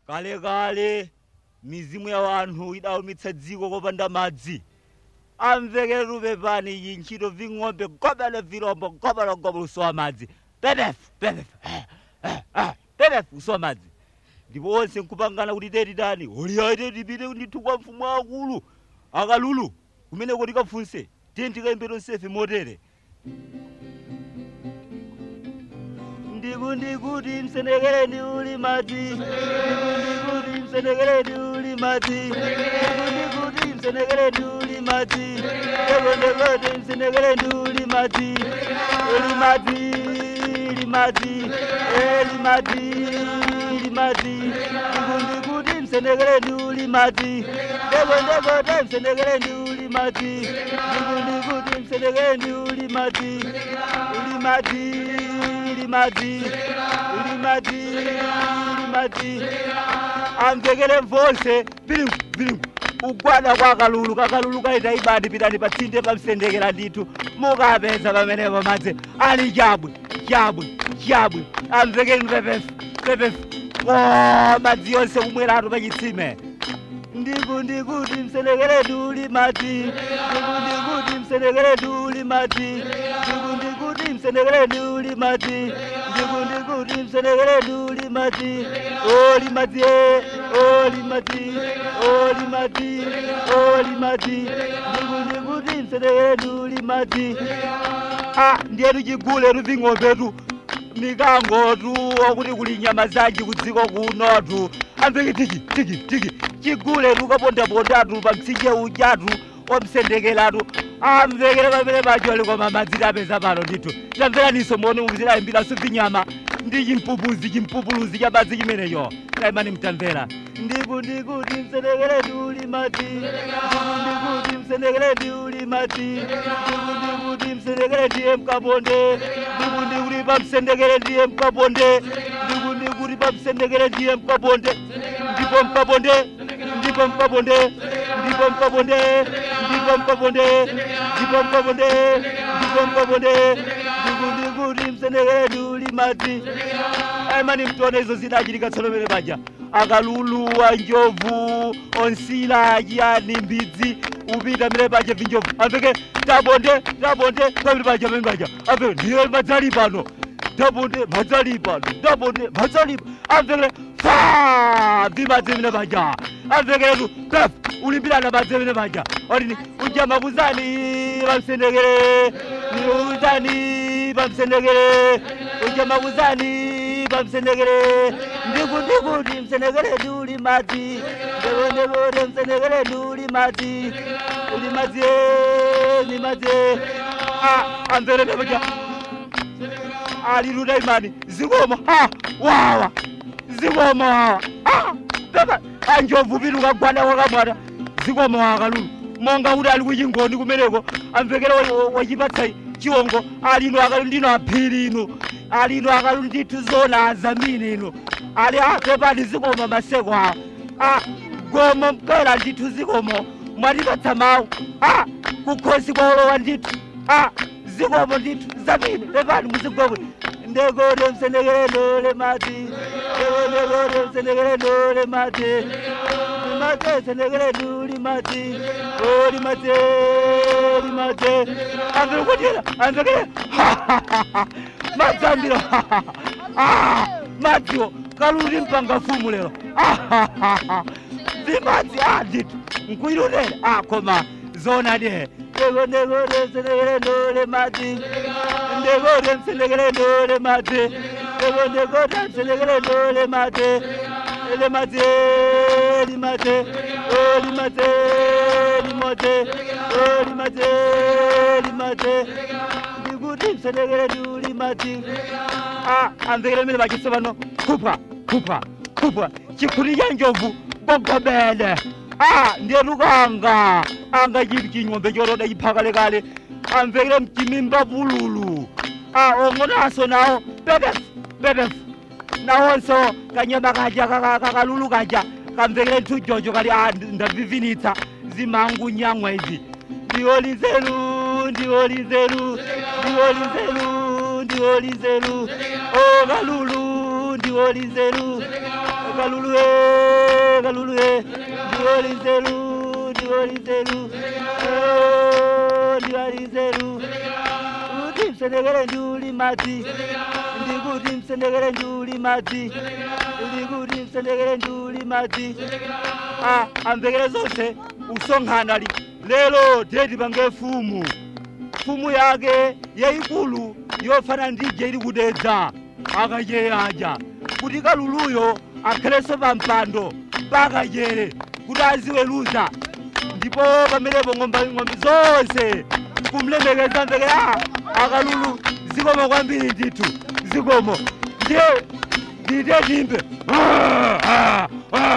kalekale mizimu ya wanthu idawumitsa dziko kopanda madzi amvekeretu pepani iyi ntchito ving'ombe gobele vilombo gobele gobele usowa madzi pepefu pepefu pepefu usowa madzi ndipo onse nkupangana kuti teti tani oliyaite tipite ndithu kwa mfumu akulu akalulu kumeneko tikafunse tiye tikayimbe tonsefe motere ndikundikuti msenekereni uli madzi ndikundikuti msenekereni uli madzi ndikundikuti msenekereni uli madzi ndekondekote msenekereni uli madzi uli madzi uli madzi eli madzi uli madzi ndikundikuti msenekereni uli madzi ndekondekote msenekereni uli madzi ndikundikuti msenekereni uli madzi uli madzi uli madzi uli madzi uli madzi amvekere mvonse vilingu vilingu ugwada kwa kalulu kakalulu kaita ibadi pitani patsinde pamsendekera ndithu mukapeza pamenepo madzi ali chabwe chabwe chabwe amvekeni pepefu pepefu o madzi yonse kumweratu pachitsime ndiku ndikuti msenekereni uli madzi ndiku ndikuti msenekereni uli madzi ndiku ndikuti msenekereni uli madzi ndiku ndikuti msenekereni uli madzi oli madzi e oli madzi oli madzi oli madzi ndiku ndikuti msenekereni uli madzi a ndiyetu chigule tuving'ombetu mikangotu okuti kuli nyama zanji kudziko kunotu amveke tiki tiki tiki chigule tukapondapondatu pa mtsinje ujatu omsendekelatu amvekere pamene pacholi koma madzi tapeza pano ndithu tamveraninso moni muzidayimbiranso vinyama ndi chimpupuzi chimpupuluzi cha madzi chimenecho kaimani mtamvera ndiku ndikuti msendekeleti uli madzi ndiku ndikuti msendekeleti uli madzi ndiku ndikuti msendekeleti ye mkaponde ndiku ndikuti pamsendekeleti ye mkaponde ndiku ndikuti pamsendekeleti ye mkaponde ndipo mkaponde ndipo mkaponde ndipo mkaponde ndipo mkaponde ndipo mkaponde ndipo mkaponde ndiku ndikuti msendekeleti uli madzi aimani mtione izo zidachitika tsono pene paja akalulu anjovu onsila achiyani mbidzi upita mene paja vinjovu amveke tabonde tabonde pamene paja pamene paja amveke ndiye madzali pano tabonde madzali pano tabonde madzali amvekere fa vimadzi mene paja amvekeretu pef ulimbirana madzi mene paja otini ujama kuzani pamsendekere uzani pamsendekere ujama kuzani pamsendekere ndiku ndikuti msendekere nduli madzi ndekondekode msendekere nduli madzi uli madzi ni madzi a amvere pepaja aliluda imani zikomo ha wawa zikomo wawa a pepa anjovu piluka gwada wakamwata zikomo wawa kalulu monga kuti ali kuchingoni kumeneko amvekere wachipatsa chiwongo alino akalu ndino aphiri ino alino akalu ndithu zona azamine ino ali apepani zikomo maseko awo a gomo mkela ndithu zikomo mwatipatsa mawu a kukhosi kwaolowa ndithu a zikomo ndithu zamine pepani muzigomwe ndekode msendekere ndole mati ndekode msendekere ndole mati limate sendekere nduli mati o limate limate amvere kutira amvekere madzambiro madziwo kaluli mpanga fumu lero zimadzi a ndithu nkuilutera a koma zona de ndeko ndekode msendekere ndole mati ndekode msendekere ndole mati ndeko ndekode msendekere ndole mati limate limate o limate limate o limate limate ndikuti msendekere nduli mati a amvekere mene pachise pano kupha kupha kupha chikhuti cha njovu gogobele a ndiyelukanga anga chiti chinyombe chotoda chiphakalekale amvekere mchimimba vululu a ong'onaso nawo pepefu pepefu nawonso kanyama kaja kakalulu kaja kamvekere nthu jojo kali a ndavivinitsa zimangu nyamwa izi ndiwolinzelu ndiwolinzelu ndiwolinzelu ndiwolinzelu o kalulu ndiwolinzelu kalulu e ndiwolinzeru ndiwolinzeru Oh, ndiwolinzeru kuti msendekere ndiuli madzi ndikuti msendekere ndiuli madzi ndikuti msendekere ndiuli madzi Ah, amvekere zonse usonkhana li lero teti pange fumu fumu yake yayikulu yofana ndije ili kudedza akacheyaja kuti kaluluyo akhalenso pa mpando pakachere kuti aziweruza ndipo pamenepo ng'ombe ng'ombe zonse kumlemekeza mvekera akalulu zikomo kwambiri ndithu zikomo ndiye ndite timbe Ah, ah, ah.